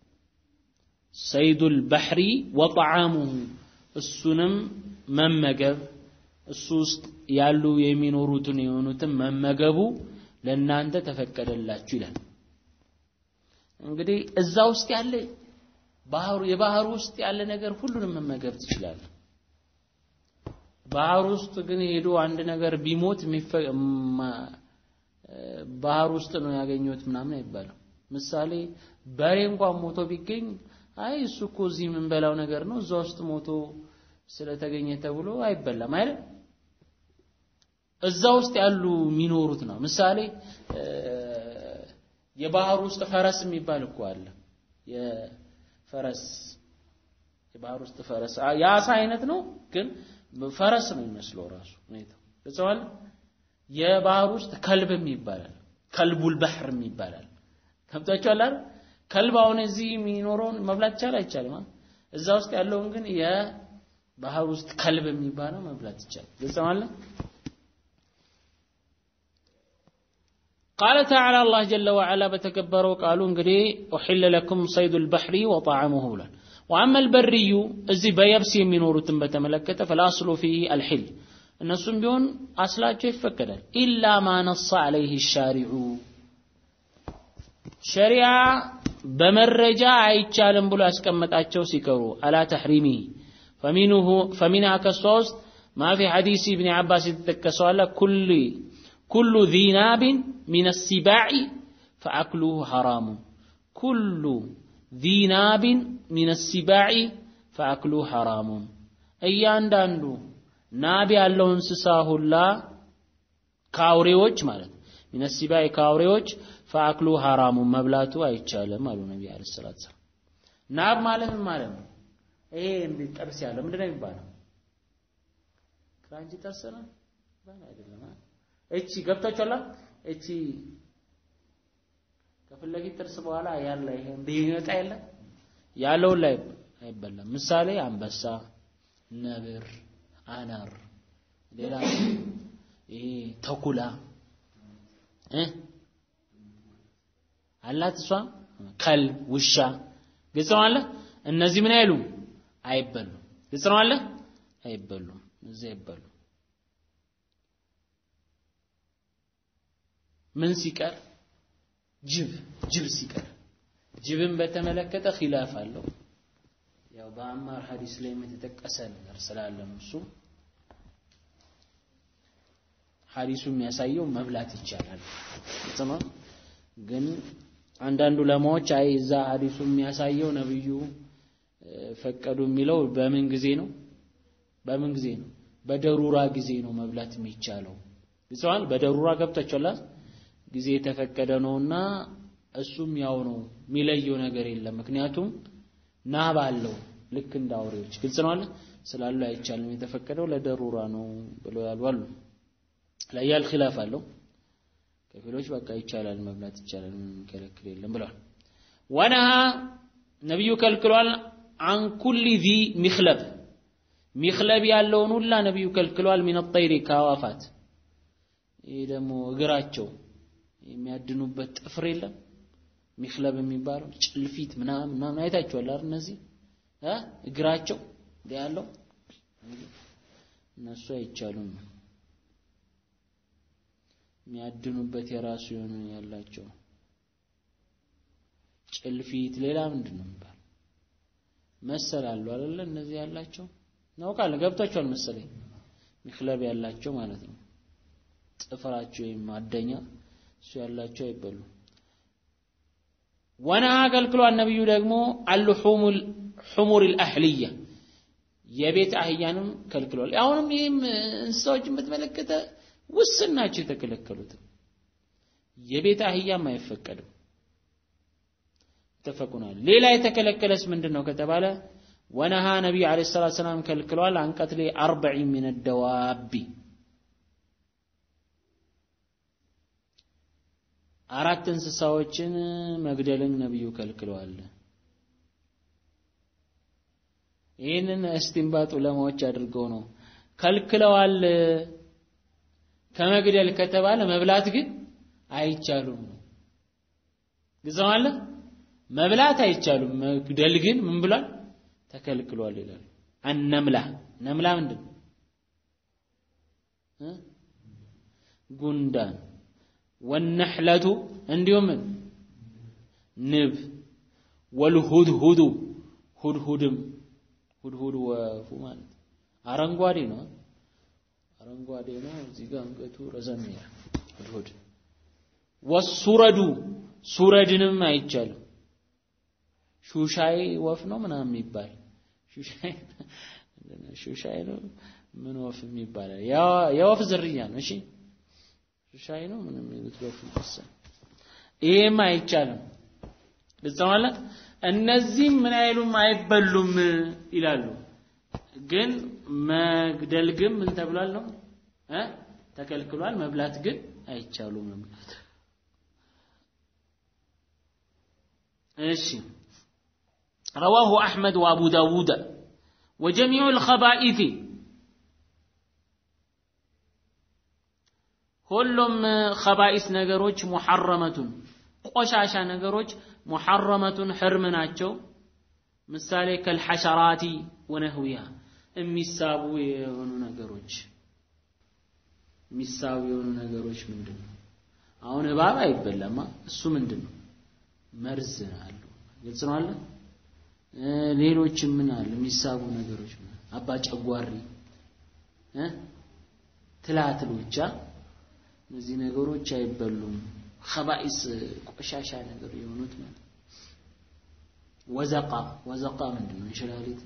ሰይዱል ባህሪ ወጣዓሙሁ እሱንም መመገብ እሱ ውስጥ ያሉ የሚኖሩትን የሆኑትን መመገቡ ለእናንተ ተፈቀደላችሁ ይላል እንግዲህ እዛ ውስጥ ያለ ባህሩ የባህሩ ውስጥ ያለ ነገር ሁሉንም መመገብ ትችላለህ ባህር ውስጥ ግን ሄዶ አንድ ነገር ቢሞት ባህር ውስጥ ነው ያገኘሁት ምናምን አይባልም ምሳሌ በሬ እንኳን ሞቶ ቢገኝ አይ እሱ እኮ እዚህ የምንበላው ነገር ነው እዛ ውስጥ ሞቶ ስለተገኘ ተብሎ አይበላም አይደል እዛ ውስጥ ያሉ የሚኖሩት ነው ምሳሌ የባህር ውስጥ ፈረስ የሚባል እኮ አለ የፈረስ የባህር ውስጥ ፈረስ የአሳ አይነት ነው ግን ፈረስ ነው የሚመስለው ራሱ ሁኔታው ገጽዋል የባህር ውስጥ ከልብም ይባላል ከልቡል ባህር ይባላል ከብታችኋል አይደል ከልብ አሁን እዚህ የሚኖረውን መብላት ይቻላል አይቻልም እዛ ውስጥ ያለውን ግን የባህር ውስጥ ከልብ የሚባለው መብላት ይቻላል ገጽዋል قال تعالى الله جل وعلا بتكبروا قالوا انقدي أحل لكم صيد البحر وطعامه بلان وأما البري እዚህ በየብስ የሚኖሩትን በተመለከተ فالأصل فيه الحل እነሱም ቢሆን አስላቸው ይፈቀዳል ኢላ ማ ነص عليه الشارع ሸሪዓ በመረጃ አይቻልም ብሎ ያስቀመጣቸው ሲቀሩ አላ ተሕሪሚ ፈሚንሁ ፈሚንሃ ከሷ ውስጥ ማ ፊ ሐዲስ ኢብኒ ዓባስ የተጠቀሰው አለ ኩል ኩሉ ذي ناب من السباع فأكله حرام كل ذي ناب من السباع فأكله حرام እያንዳንዱ ናብ ያለው እንስሳ ሁላ ከአውሬዎች ማለት ሚነ ሲባይ ከአውሬዎች ፈአክሉ ሐራሙ መብላቱ አይቻልም አሉ ነቢ አለ ሰላት ሰላም ናብ ማለት ምን ማለት ነው ይሄ እንዲህ ጥርስ ያለው ምንድነው የሚባለው ክራንቺ ጥርስ ነው ባል አይደለም እቺ ገብታችኋላ እቺ ከፊት ለፊት ጥርስ በኋላ ያለ ይሄ እንዲህ ይመጣ የለ ያለውን ላይ አይበላም ምሳሌ አንበሳ ነብር አናር ሌላ ይሄ ተኩላ እ አላት እሷ ከልብ ውሻ ግልጽ ነው አለ እነዚህ ምን አይሉም አይበሉም ግልጽ ነው አለ አይበሉም እዚህ አይበሉም ምን ሲቀር ጅብ ጅብ ሲቀር ጅብን በተመለከተ ኺላፍ አለው ያው በአማር ሐዲስ ላይ የተጠቀሰ ነገር ስላለ ነው እሱ ሐዲሱ የሚያሳየው መብላት ይቻላል ጥማ ግን አንዳንድ ዑለማዎች አይ እዛ ሐዲሱ የሚያሳየው ነብዩ ፈቀዱ የሚለው በምን ጊዜ ነው በምን ጊዜ ነው በደሩራ ጊዜ ነው መብላት የሚቻለው ይሰዋል በደሩራ ገብታችኋል ጊዜ የተፈቀደ ነውና እሱም ያው ነው የሚለየው ነገር የለም ምክንያቱም ናብ አለው ልክ እንደ አውሬዎች ግልጽ ነው አለ ስላሉ አይቻልም የተፈቀደው ለደሩራ ነው ብለው ያሉ አሉ ለያል ኺላፍ አለው ከፊሎች በቃ ይቻላል መብላት ይቻላል ምንም ከለክል የለም ብለዋል ወነሃ ነብዩ ከልክሏል አን ኩሊ ዚ ሚኽለብ ሚክለብ ያለውን ሁላ ነቢዩ ከልክሏል። ሚን ጠይሪ ከአዋፋት ይህ ደግሞ እግራቸው የሚያድኑበት ጥፍር የለም ሚክለብ የሚባለው ጭልፊት ምናምን ምናምን አይታችኋል አይደል? እነዚህ እ እግራቸው ያለው እነሱ አይቻሉም። የሚያድኑበት የራሱ የሆነ ያላቸው ጭልፊት፣ ሌላ ምንድን ነው የሚባል መሰላሉ አይደለ? እነዚህ ያላቸው እናውቃለን። ገብቷቸዋል መሰለኝ። ሚክለብ ያላቸው ማለት ነው። ጥፍራቸው ወይም ማደኛ እሱ ያላቸው አይበሉም። ወነሃ ከልክሏል ነቢዩ ደግሞ አልሑሙል ሑሙር አልአህልያ የቤት አህያንም ከልክሏል። አሁንም ይህም እንስሳዎችን በተመለከተ ውስን ናቸው የተከለከሉት። የቤት አህያም አይፈቀድም። ተፈቁናል። ሌላ የተከለከለስ ምንድን ነው ከተባለ ወነሃ ነቢዩ ዓለይሂ ሰላቱ ሰላም ከልክሏል። አንቀትሌ አርበዒ ሚነ ደዋቢ አራት እንስሳዎችን መግደልን ነብዩ ከልክለዋል። ይህንን እስቲንባጥ ዑለማዎች አድርገው ነው ከልክለዋል። ከመግደል ከተባለ መብላት ግን አይቻሉም ነው። ግልጽ ማለት መብላት አይቻሉም፣ መግደል ግን ምን ብሏል? ተከልክሏል ይላሉ። አነምላ ነምላ ምንድን ነው? ጉንዳን ወነሕለቱ እንዲሁም ንብ ወልሁድሁዱ ሁድሁድም ሁድሁድ ወፉ ማለት አረንጓዴ ነው። አረንጓዴ ነው። እዚህ ጋር አንገቱ ረዘም ይላል። ሁድሁድ ወሱረዱ ሱረድንም አይቻልም። ሹሻይ ወፍ ነው ምናምን የሚባል ሹሻይ ሹሻይ ነው ምን ወፍ የሚባል የወፍ ዝርያ ነው። እሺ ሻይ ነው ምንም የሚሉት በፍልስ ይሄም አይቻልም። ግልጽ ማለት እነዚህም ምን አይሉም አይበሉም ይላሉ። ግን መግደል ግን ምን ተብሏል ነው እ ተከልክሏል። መብላት ግን አይቻሉም ነው የሚሉት። እሺ رواه أحمد وأبو داود وجميع الخبائث ሁሉም ኸባኢስ ነገሮች ሙሐረመቱን ቆሻሻ ነገሮች ሙሐረመቱን ሕርም ናቸው። ምሳሌ ከልሐሸራቲ ወነህዊያ የሚሳቡ የሆኑ ነገሮች የሚሳቡ የሆኑ ነገሮች ምንድን ነው? አሁን እባብ አይበላማ። እሱ ምንድን ነው? መርዝ አሉ። ግልጽ ነው አለ። ሌሎችም ምን አለ? የሚሳቡ ነገሮች አባ ጨጓሪ እ ትላትሎቻ እነዚህ ነገሮች አይበሉም። ኸባኢስ ቆሻሻ ነገር የሆኑት ማለት ወዘቃ ወዘቃ ምንድን ነው? እንሽላሊት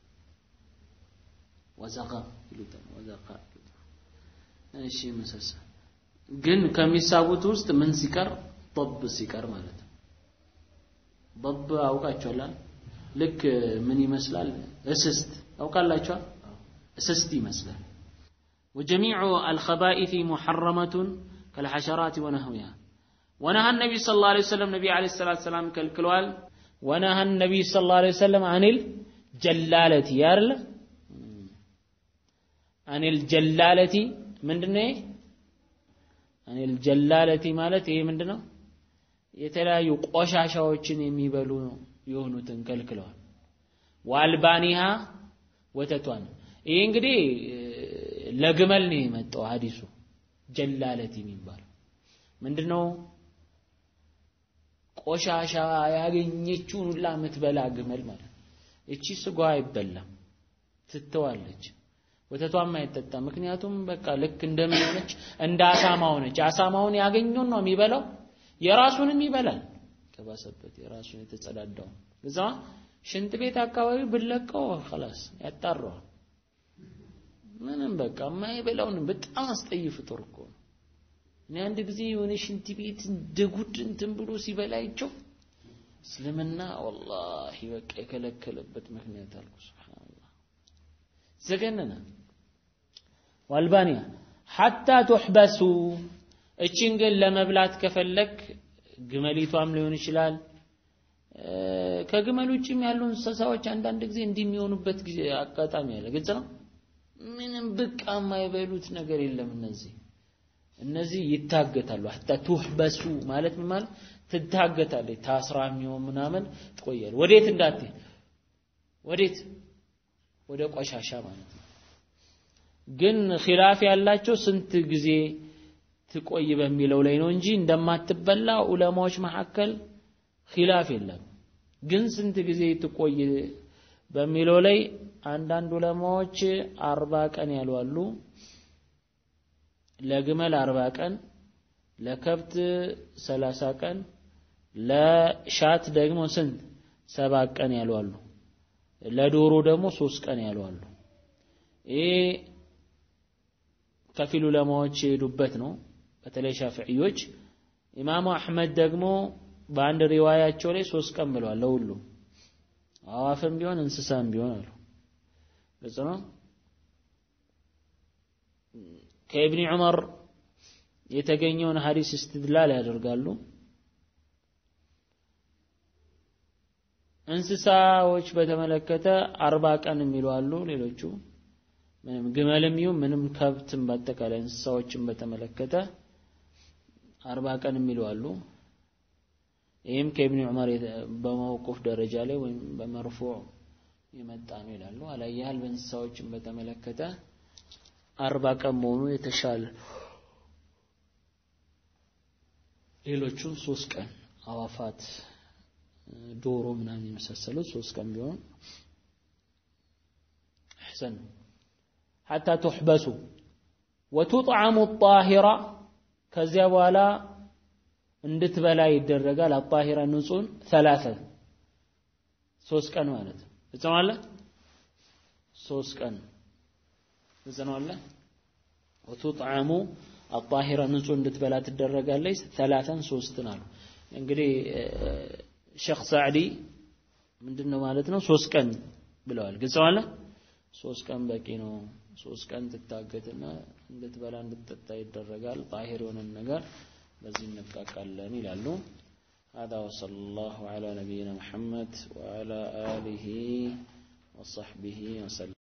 ወዘቃ ይሉታል። ወዘቃ እሺ፣ መሰሳ ግን ከሚሳቡት ውስጥ ምን ሲቀር ضب ሲቀር ማለት ነው። ضب አውቃችኋል? ልክ ምን ይመስላል? እስስት አውቃላችኋል? እስስት ይመስላል። وجميع الخبائث محرمة كالحشرات ونحوها ونهى النبي صلى الله عليه وسلم نبي عليه الصلاة والسلام كالكلوال ونهى النبي صلى الله عليه وسلم عن الجلالة يارل عن الجلالة من دنيا عن الجلالة مالت ايه من دنيا የተለያዩ ቆሻሻዎችን የሚበሉ የሆኑትን ከልክለዋል። ዋልባኒሃ ወተቷን ይህ እንግዲህ ለግመል ነው የመጣው ሐዲሱ ጀላለት የሚባለው ምንድነው? ቆሻሻ ያገኘችውን ሁላ የምትበላ ግመል ማለት ነው። እቺ ስጋ አይበላም፣ ትተዋለች። ወተቷም አይጠጣም። ምክንያቱም በቃ ልክ እንደምን ሆነች? እንደ አሳማ ሆነች። አሳማውን ያገኘውን ነው የሚበላው፣ የራሱንም ይበላል። ከባሰበት የራሱን የተጸዳዳው እዛ ሽንት ቤት አካባቢ ብለቀው خلاص ያጣራዋል። ምንም በቃ የማይበላውን በጣም አስጠይ ፍጡር እኮ ነው። እኔ አንድ ጊዜ የሆነ ሽንት ቤት እንደ ጉድ እንትን ብሎ ሲበላይቸው እስልምና ወላሂ በቃ የከለከለበት ምክንያት አልኩ። ሱብሃንአላህ ዘገነነ ዋልባኒያ ሐታ ቱሕበሱ እቺን ግን ለመብላት ከፈለክ ግመሊቷም ሊሆን ይችላል። ከግመል ውጭም ያሉ እንስሳዎች አንዳንድ ጊዜ እንዲህ የሚሆኑበት ጊዜ አጋጣሚ አለ። ግልጽ ነው። ምንም ብቃ የማይበሉት ነገር የለም። እነዚህ እነዚህ ይታገታሉ። ሐታ ቱህበሱ ማለት ምን ማለት ትታገታለች። ታስራ የሚሆን ምናምን ትቆያለች። ወዴት እንዳትሄድ ወዴት ወደ ቆሻሻ ማለት ነው። ግን ኺላፍ ያላቸው ስንት ጊዜ ትቆይ በሚለው ላይ ነው እንጂ እንደማትበላ ዑለማዎች መካከል ኺላፍ የለም። ግን ስንት ጊዜ ትቆይ በሚለው ላይ አንዳንድ ዑለማዎች አርባ ቀን ያሉ አሉ። ለግመል አርባ ቀን፣ ለከብት ሰላሳ ቀን፣ ለሻት ደግሞ ስንት ሰባት ቀን ያሉ አሉ። ለዶሮ ደግሞ ሶስት ቀን ያሉ አሉ። ይሄ ከፊል ዑለማዎች የሄዱበት ነው። በተለይ ሻፊዕዮች። ኢማሙ አሕመድ ደግሞ በአንድ ሪዋያቸው ላይ ሶስት ቀን ብለዋል ለሁሉም አዋፍም ቢሆን እንስሳም ቢሆን አሉ። ግልጽ ነው። ከኢብኒ ዑመር የተገኘውን ሐዲስ እስትድላል ያደርጋሉ። እንስሳዎች በተመለከተ አርባ ቀን የሚሉ አሉ። ሌሎቹ ምንም ግመልም ይሁን ምንም ከብትም በአጠቃላይ እንስሳዎችን በተመለከተ አርባ ቀን የሚሉ አሉ። ይህም ከኢብኒ ዑመር በመውቁፍ ደረጃ ላይ ወይም በመርፉዕ የመጣ ነው ይላሉ። አላያህል በእንስሳዎችን በተመለከተ አርባ ቀን መሆኑ የተሻለ ሌሎቹን ሶስት ቀን አዋፋት፣ ዶሮ ምናምን የመሳሰሉት ሶስት ቀን ቢሆን አሕሰን ሐታ ቱሕበሱ ወቱጥዓሙ ጣሂራ ከዚያ በኋላ እንድትበላ ይደረጋል። አጣሂራ ንጹህን ሰላሰ ሶስት ቀን ማለት እጽናለ ሶስት ቀን እጽናለ ወቱጥዓሙ አጣሂራ ንጹህ እንድትበላ ትደረጋለች። ሰላተን ሶስትን አሉ። እንግዲህ ሼክ ሳዕዲ ምንድነው ማለት ነው? ሶስት ቀን ብለዋል። ግልጽ አለ። ሶስት ቀን በቂ ነው። ሶስት ቀን ትታገትና እንድትበላ እንድትጠጣ ይደረጋል። ጣሂር የሆነን ነገር በዚህ እንብቃቃለን ይላሉ። هذا وصلى الله على نبينا محمد وعلى آله وصحبه وسلم